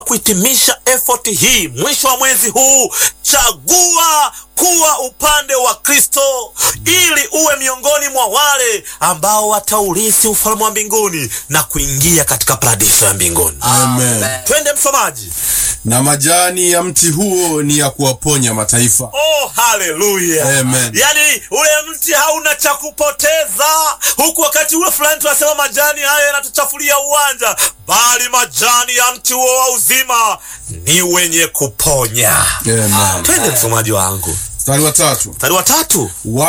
kuhitimisha effort hii mwisho wa mwezi huu, chagua kuwa upande wa Kristo ili uwe miongoni mwa wale ambao wataurithi ufalme wa mbinguni na kuingia katika paradiso ya mbinguni. Amen. Twende msomaji. Na majani ya mti huo ni ya kuwaponya mataifa. Oh, haleluya! Amen. Yaani ule mti hauna cha kupoteza, huku wakati ule fulani tunasema majani haya yanatuchafulia uwanja, bali majani ya mti huo wa uzima ni wenye kuponya. Amen. Twende msomaji wangu, Mstari wa tatu. mstari wa tatu.